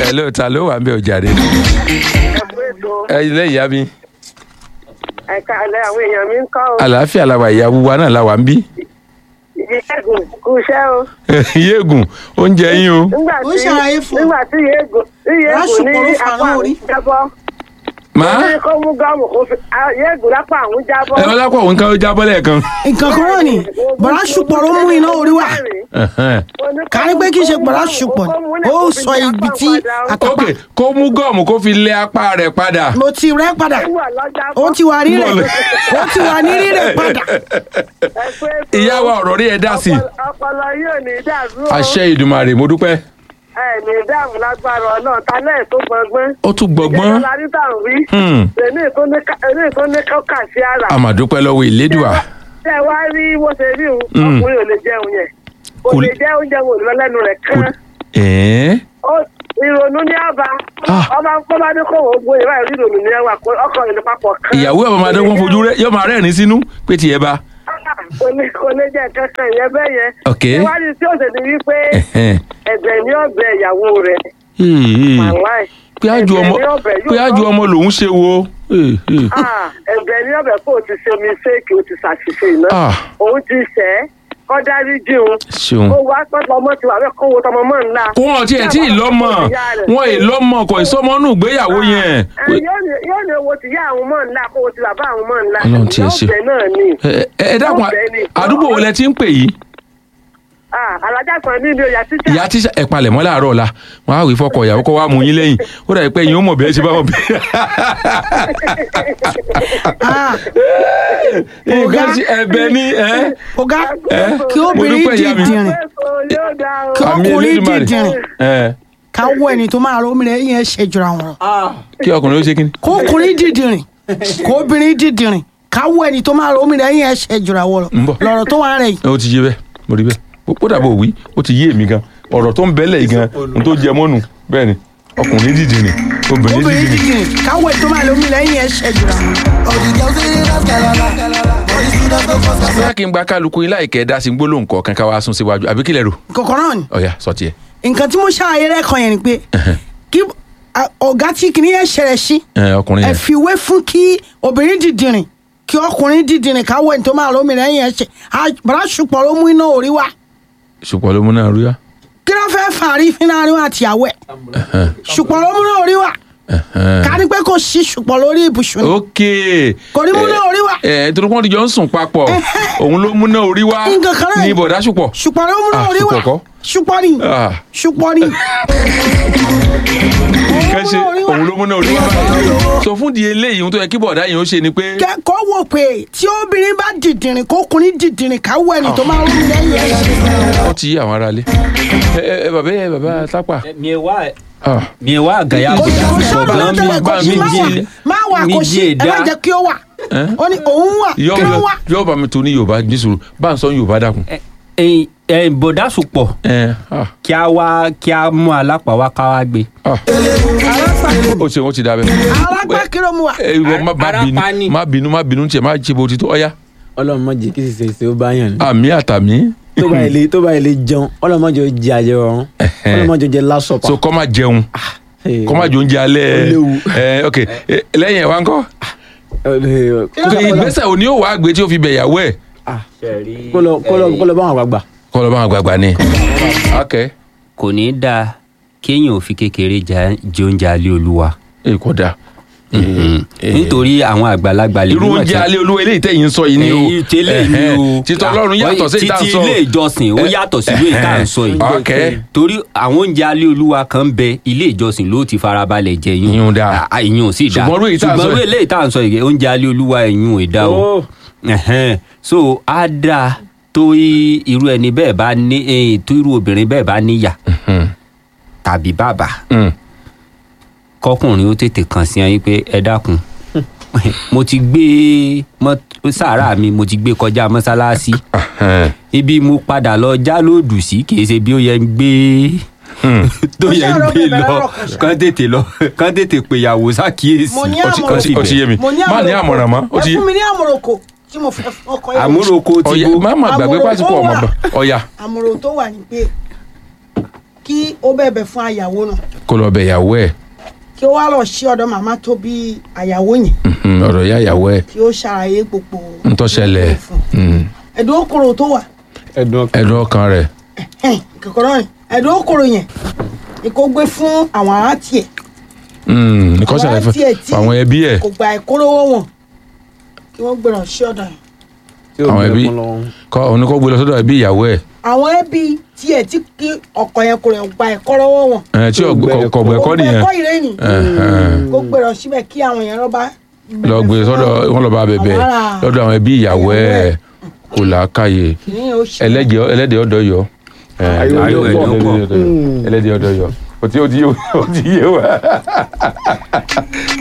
ẹ ló ta ló wà ń bẹ ọjàre ẹ̀bùn ètò ẹ ilé ìyá mi ẹ̀ka alẹ́ àwọn èèyàn mi ń kọ́ o. àlàáfíà la wà ìyàwó wa náà la wà ń bí ìyẹ́gùn kú iṣẹ́ o. yéègùn oúnjẹ yín o nígbà Ó tí ṣàlàyé fún un. nígbà tí ìyẹ́gùn tí ìyẹ́gùn Rásùpọ̀ ní ló fà apá náà àwọn rí. jábọ́. má ó ní kó mú gọ́ọ̀mù kó fi ah, ìyẹ́gùn lápá àwọn jábọ́. ẹ ọlápọ̀ òun kan ó jábọ́ lẹ́ẹ̀kan nǹkan kan náà ni bọ̀dá ṣùpọ̀ ló mú iná orí wá Ẹ̀hẹ́n. kárí pé kí n ṣe bọ̀dá ṣùpọ̀ ni ó sọ ibi tí ok àtàpà kó mú gọ́ọ̀mù kó fi lé apá rẹ̀ padà mo ti rẹ́ padà ó ti wà rírẹ̀ ó ti wà ní rírẹ̀ padà ìyá wa ọ̀rọ̀ rí ẹ dá sí i ọpọlọ yóò ní dàrú o. àṣẹ ìdùmarè mo dúpẹ́ ẹ ní dàrú lágbára ọlọ́run talẹ́ tó gbọngbọ́n. ó tún gbọgbọ́n ìjọba ní tàrú rí. Hmm. èmi tó ní kọ́kà sí ara. àmàdúpẹ́ lọ́wọ́ ìlédùà tẹ wá rí bó ṣe rí òun Mm. ọkùnrin ò lè jẹun yẹn kò Kò lè lè- jẹ oúnjẹ wò lọ lẹ́nu rẹ̀ kò kán ẹ̀ẹ́ Ó- ìrònú ní àbá Ah. ọba kó bá ní kó wọ́n gbóyè báyìí rí ìrònú ní ẹwà kó ọkọ ìlú papọ̀ kán ìyàwó ẹ̀ máa dọ́gbọ́n fojú rẹ̀ yóò máa rẹ́rìn sínú pé tiẹ̀ bá kò lè kò lè jẹ kankan ìyẹn bẹ́ẹ̀ yẹn Ok. ìwádìí tí ó ṣe ni wípé Ẹ̀hẹ́n. ẹ̀bẹ̀ ní ọ̀bẹ ìyàwó rẹ̀ Ee. wàláì pé àjù ọmọ ẹ̀bẹ̀ ní ọ̀bẹ pé yóò àjù tọ́. ọmọ lòún ṣe wo Ee, ee. Ah, ẹ̀bẹ̀ ní ọ̀bẹ kó o ti ṣe mistake o ti ṣàṣìṣe iná Ah. òun ti ṣẹ́ kọ́ dárí jíun ṣeun kó wá pẹ́pẹ́ ọmọ ti wà bẹ́ẹ̀ kó wo tọmọ mọ́ ńlá. wọn tiẹ̀ tí ì lọ́mọ wọn ì lọ́mọ kò ìsọmọnù ìgbéyàwó yẹn Ẹ, yóò ní- yóò ní owó ti yá àwọn mọ́ ńlá kó o ti bàbá àwọn mọ́ ńlá. Ọlọ́run tiẹ̀ ṣe. Lọ́ọ̀bẹ náà ni. ẹ ẹ dákun Lọ́ọ̀bẹ ni. àdúgbò wo lẹ ti ń pè yìí Ah, alájà kan ní ilé ọjà títà. ìyá tíṣà ẹ palẹ̀ mọ́ láàárọ̀ ọ̀la wọn á wí fọkọ ìyàwó kó wá mú yín lẹ́yìn ó dàbí pé yín ó mọ̀ bẹ́ẹ̀ ṣe bá wọn bẹ́ẹ̀. Ah, nǹkan ṣe ẹ̀bẹ̀ ni ẹ ọ̀gá ẹ kí obìnrin mo dúpẹ́ ìyá mi. dìdìrìn Yóò dá o. Kí àmì ọkùnrin Elédùmarè. dìdìrìn. ẹ ká wọ ẹni tó máa rómi rẹ̀ yẹn ṣe jura wọn lọ. kí ọkùnrin ó ṣe kí ni. kó ọkùnrin dìdìrìn kó obìnrin dìdìrìn ká wọ ẹni tó máa rómi rẹ̀ yẹn ṣe jura wọn lọ Ń bọ̀. lọ́rọ̀ tó wà rẹ̀ yìí. ó ti yé bẹ́ẹ̀ mo rí bẹ́ẹ̀ ó ó dàbọ̀ òwí ó ti yé èmi gan ọ̀rọ̀ tó ń bẹ́lẹ̀ yìí gan n tó jẹ mọ́nu bẹ́ẹ̀ ni ọkùnrin dìde ni obìnrin obìnrin dìde ni. dìdìrìn ká wọ ẹni tó máa rómi rẹ̀ yẹn ṣe jura wọn lọ. All the girls say they love Kalala. All the students go for Kalala. bóyá kí n gba kálukú yín láìkẹ́ dá sí gbólóhùn kọ̀ọ̀kan ká wá sún síwájú àbí kílẹ̀ rò kọ̀kọ́ náà ni ọ̀yà sọ tiẹ̀. nǹkan tí mo ṣàlàyé lẹ́ẹ̀kan yẹn ni pé kí a- ọ̀gá tí kìíní yẹn ṣẹlẹ̀ sí ẹ ọkùnrin ẹ yẹn fi wé fún kí obìnrin dìdìrìn kí ọkùnrin dìdìrìn ká wọ ẹni tó máa rómi rẹ̀ yẹn ṣe bàrà ṣùpọ̀ ló mú iná orí wa ṣùpọ̀ ló mú náà rí wa. kí ló fẹ́ fàárí fún láàrin wa àtìyàwó ẹ̀ ṣùpọ̀ ló mú iná orí wa ká ní pé kò sí ṣùpọ̀ lórí ibùsùn ni ok Kò ní mú náà orí wa. ẹ torí wọn ti jọ ń sùn papọ̀ òun ló mú náà orí wa Nǹkan kan náà ní ni. bọ̀dá ṣùpọ̀. ṣùpọ̀ ló mú iná Ah, orí wa ṣùpọ̀ kọ́. ṣùpọ̀ ni Ah. ṣùpọ̀ ni kẹ́ ṣe orí wa. òun ló mú náà orí wa báyìí. sọ fún di eléyìí ohun tó yẹ kí bọ̀dá yìí ó ṣe ni pé kẹ́kọ̀ọ́ wò pé tí obìnrin bá dìdìrìn kó ọkùnrin dìdìrìn ká wọ ẹni tó máa rómi rẹ̀ yẹn ṣe wọ́n ti yí àwọn aráalé. ẹ ẹ ẹ bàbá ẹ bàbá tápà. miewa Ah. miewa gaya kò kò sábà gbọ̀ngàn mi tẹ́lẹ̀ kò sí mi má wà jí- má wà kò sí jí ẹ má ẹ̀dá. jẹ́ kí ó wà Eh? ó ní òun wà yọ kí ló wà yọ bá mi tu ní yorùbá nísòro bá ń sọ yorùbá dákun. ẹ bọ̀dá sùpọ̀ ẹ ah kí a wá kí a mú alápá wá ká wá gbé. ah ó ṣe wọn ti da bẹ. alápá kí ló mú wa ẹ ìwọ má má Ara bínú pa ni. má bínú má bínú tiẹ̀ má ṣe bó ti tó ọ̀ya. ọlọ́run má jẹ́ kí sísè ṣe ó bá yàn ní. àmì àtàmì. tó bá ilé tó bá ilé jẹun ọlọ́run má jẹ́ ó jẹ àjẹ ọ̀run ọlọ́run má jẹ́ ó jẹ lásọ̀pà. so kọ́ má jẹun kọ́ má jẹ oúnjẹ alẹ́ Ó léwu. ẹ ok ẹ, lẹ́yìn ẹ̀ wá ń kọ́. kọ́ ìgbésẹ̀ òní ò wá gbé tí ó fi bẹ̀ yàwó ẹ̀. kó lọ kó lọ kó lọ bá àwọn àgbààgbà. kọ́ lọ́ bá wọn gbàgbà ni. ok kò ní í dáa kéèyàn ò fi kékeré jẹ jẹ oúnjẹ alẹ́ olúwa. ẹ kò dáa. nítorí àwọn àgbàlagbà lè irú níwọ̀n oúnjẹ tí- alẹ́ olúwa eléyìí tẹ̀yìn sọ yìí ni o. èyí tẹ́lẹ̀ ni o títọ́ ọlọ́run yàtọ̀ sí ìta títí sọ. ilé ìjọsìn ó yàtọ̀ sí ìwé ìta sọ yìí ok torí àwọn oúnjẹ alẹ́ olúwa kan ń bẹ ilé ìjọsìn ló ti farabalẹ̀ jẹ yín Ìyún dáa. Ah, ìyún sì dáa Ṣùgbọ́n irú èyí tá à ń sọ ṣùgbọ́n irú yìí- ilé ìta sọ yìí oúnjẹ alẹ́ olúwa ìyún ò dá o Ẹ̀hẹ́n. so á dáa tó í- irú ẹni bẹ́ẹ̀ bá ní eh, tó irú obìnrin bẹ́ẹ̀ bá níyà tàbí bàbá Mm. kọkùnrin ó tètè kàn sí ẹyin pé ẹ dákun mo ti gbé mọ́- sàárà mi mo ti gbé kọjá mọ́sálásí Ẹ̀hẹ́n. ibi mo padà lọ já lóòdù sí kì í ṣe bí ó yẹ ń gbé tó yẹ ń Mo ṣàrò gbé bẹ̀rẹ̀ lọ lọ́rọ̀ kan ṣá. kán tètè lọ kán tètè péyàwó ṣàkíyèsí mo ní ó ti- ó àmọ̀ràn ti- ó ti yé mi mo ní má ní àmọ̀ràn mọ́ ó ẹ ti yé fún mi ní àmọ̀ràn tí mo fẹ́ fún ọkọ yẹn àmúròkó ti ọ̀ya bó má má gbàgbé Àmọ̀ràn pásítọ̀ tó ọmọ wà. bọ̀ ọ̀ya àmọ̀ràn tó wà ní pé kí ó bẹ̀bẹ̀ fún àyàwó náà kó lọ bẹ ìyàwó ẹ̀ kí ó wá lọ sí ọ̀dọ̀ màmá tó bí àyàwó yẹn Mhm, ọ̀dọ̀ ìyá ìyàwó ẹ̀ kí ó ṣàlàyé gbogbo ń tó ṣẹlẹ̀ fún Mhm, ẹ̀dùn okòrò tó wà ẹ̀dùn ọkàn ẹ̀dùn ọkàn rẹ̀ kòkòrò yẹn ẹ̀dùn okòrò yẹn ni kò gbé fún àwọn ará tiẹ̀ Mhm, nǹkan Àwọn ṣẹlẹ̀ fún tiẹ̀ tí- àwọn ẹbí ẹ̀ kò gba ìkólówó wọn kí wọ́n gbé lọ sí ọ̀dọ̀ yẹn tí ó àwọn gbé ẹbí ẹkún lọ́wọ́. kọ́ òun ni kó gbé lọ sọ́dọ̀ ẹbí ìyàwó ẹ̀ àwọn ẹbí tiẹ̀ tí kí ọkọ yẹn kò rẹ̀ gba ẹ̀kọ́ lọ́wọ́ wọn ẹ̀ tí Tí ò gbẹ ẹ̀kọ́. kọ̀gbẹ́ kọ́ Kò gba nìyẹn ẹ̀kọ́ ìrẹ́yìn Ẹ̀hẹ̀n. kó gbé lọ síbẹ̀ kí àwọn yẹn lọ́ba lọ gbé sọ́dọ̀ wọn lọ bá bẹ̀bẹ̀ Àwọn ará- lọ́dọ̀ àwọn ẹbí ìyàwó ẹ̀ kò làákàyè kìnìún yẹn ó ṣe ẹlẹ́dẹ̀ ẹlẹ́dẹ̀ ọ̀dọ̀ yọ Ẹ̀, Ayọ̀ ayọ̀ ọ̀dọ̀ ẹlẹ́dẹ̀ pọ̀. ọ̀dọ̀ yọ. ẹlẹ́dẹ̀ ọ̀dọ̀ yọ ó ti ó ti yé wa